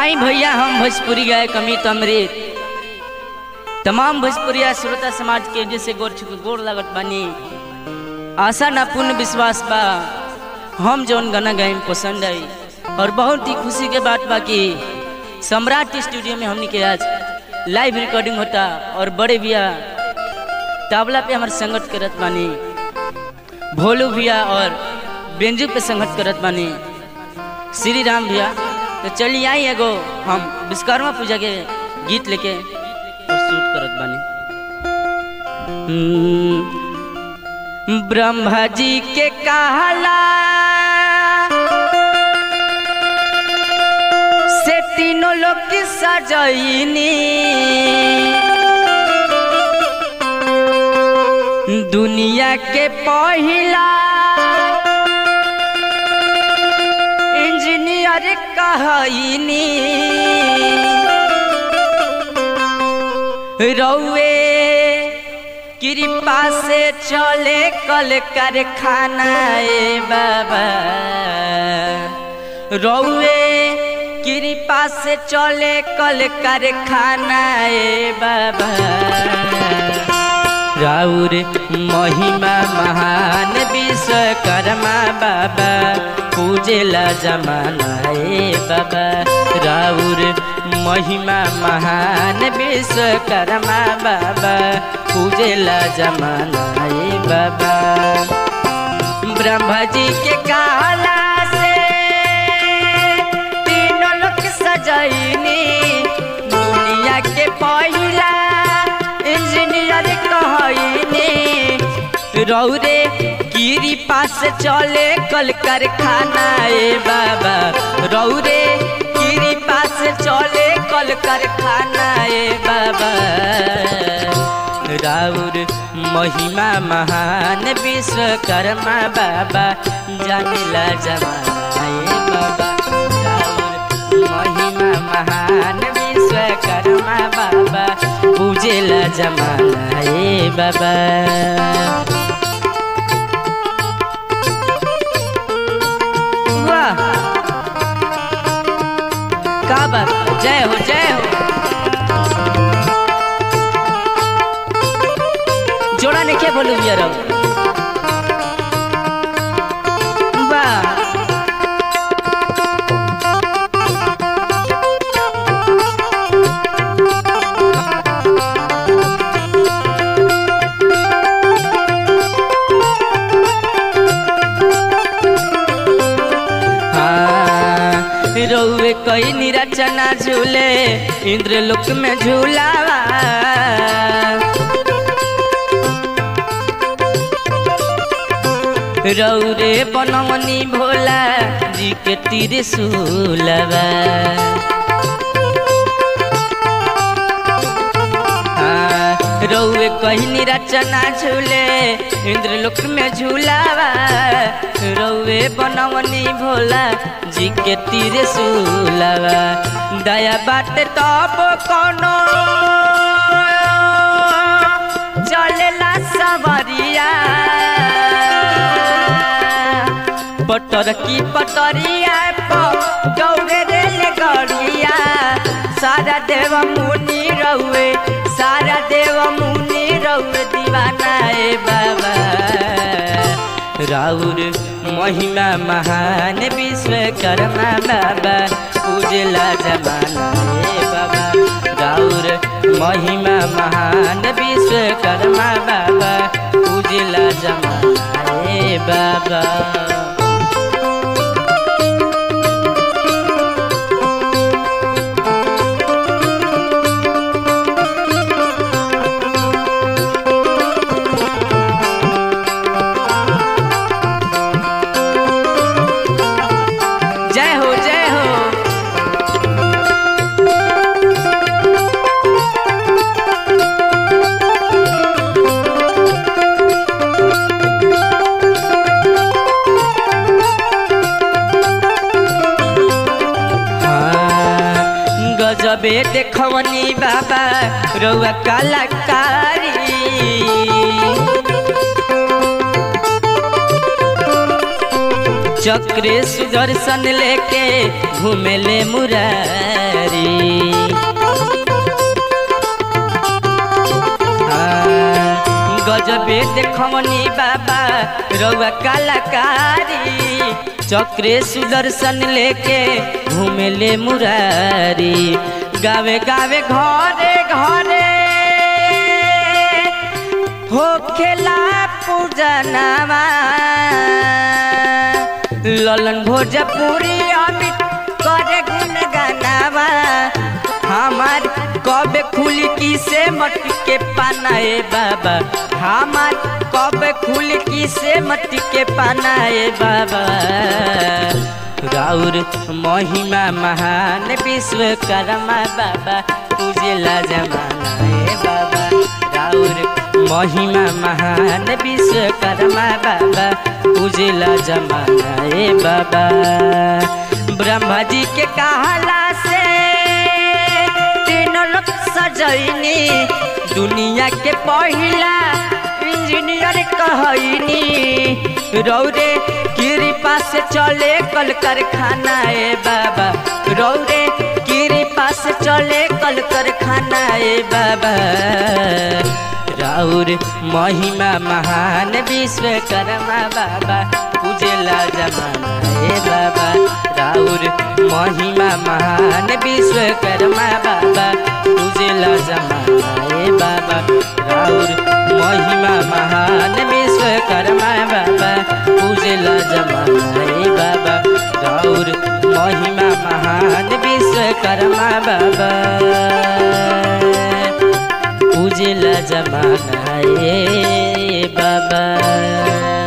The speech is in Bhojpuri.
आई भैया हम भोजपुरी गाय कमित अमृत तमाम भोजपुरिया श्रोता समाज के जैसे गोर छुके गोर लागत बानी आशा ना पूर्ण विश्वास बा हम जौन गाना गायम पसंद आई और बहुत ही खुशी के बात बा कि सम्राट स्टूडियो में हमनी के आज लाइव रिकॉर्डिंग होता और बड़े भैया तबला पे हमारे संगत करत बानी भोलू भैया और बेंजू पे संगत करत बानी श्री राम भैया तो चलिए आई एगो हम विश्वकर्मा पूजा के गीत लेके और शूट करत बानी हम्म, ब्रह्मा जी के कहला से तीनों लोग की सजनी दुनिया के पहिला इंजीनियर कहनी रौवे कृपा से चले कल कारखाना ए बाबा रौवे कृपा से चले कल कारखाना ए बाबा राउर महिमा महान विश्वकर्मा बाबा पूजेला जमाना ए बाबा राउर महिमा महान विश्वकर्मा बाबा पूजेला जमाना ए बाबा ब्रह्मा जी के कहला से तीनों लोग सजनी दुनिया के पहिला इंजीनियर कहनी रौरे गिरी पास चले कल कारखाना ए बाबा रौरे गिरी पास चले कल कारखाना ए बाबा राउर महिमा महान विश्वकर्मा बाबा जानिला जमाना ए बाबा राउर महिमा महान विश्वकर्मा बाबा पूजेला जमाना ए बाबा वाह का बात जय हो जय हो जोड़ा ने क्या बोलू यार वाह हाँ, रौवे कई निरचना झूले इंद्र लोक में झूलावा रौरे बनमनी भोला जी के तीर सुलवा हाँ, रौवे कहीं रचना झूले इंद्र लोक में झूलावा रौवे बनवनी भोला जी के तीर सुलवा दया बात तब कोनो चलेला सवरिया पटर की पटरिया गौरे रेल गड़िया सारा देव मुनि रहुए सारा देव मुनि रहुए दीवाना ए बाबा राउर महिमा महान विश्वकर्मा बाबा पूजला जमाना ए बाबा राउर महिमा महान विश्वकर्मा बाबा पूजला जमाना ए बाबा जय हो जय हो हाँ, गजबे देखवनी बाबा रउआ कलाकारी चक्रे सुदर्शन लेके घूमेले मुरारी गजबे देखमनी बाबा रउआ कलाकारी चक्रे सुदर्शन लेके घूमेले मुरारी गावे गावे घरे घरे हो खेला पूजनावा ललन भोजपुरी अमित करे गुन गानावा हमार कब खुली की से मट्टी के पाना ए बाबा हमार कब खुली की से मट्टी के पाना ए बाबा राउर महिमा महान विश्वकर्मा बाबा पूजेला जमाना ए बाबा राउर महिमा महान विश्वकर्मा बाबा पूजेला जमाना ए बाबा ब्रह्मा जी के कहला से तीनों लोग सजैनी दुनिया के पहिला इंजीनियर कहनी रौरे कृपा से चले कल कारखाना ए बाबा रौरे कृपा से चले कल कारखाना ए बाबा राउर महिमा महान विश्वकर्मा बाबा पूजेला जमाना ए बाबा राउर महिमा महान विश्वकर्मा बाबा पूजेला जमाना ए बाबा राउर महिमा महान विश्वकर्मा बाबा पूजेला जमाना ए बाबा राउर महिमा महान विश्वकर्मा बाबा पूजेला जमाना ए बाबा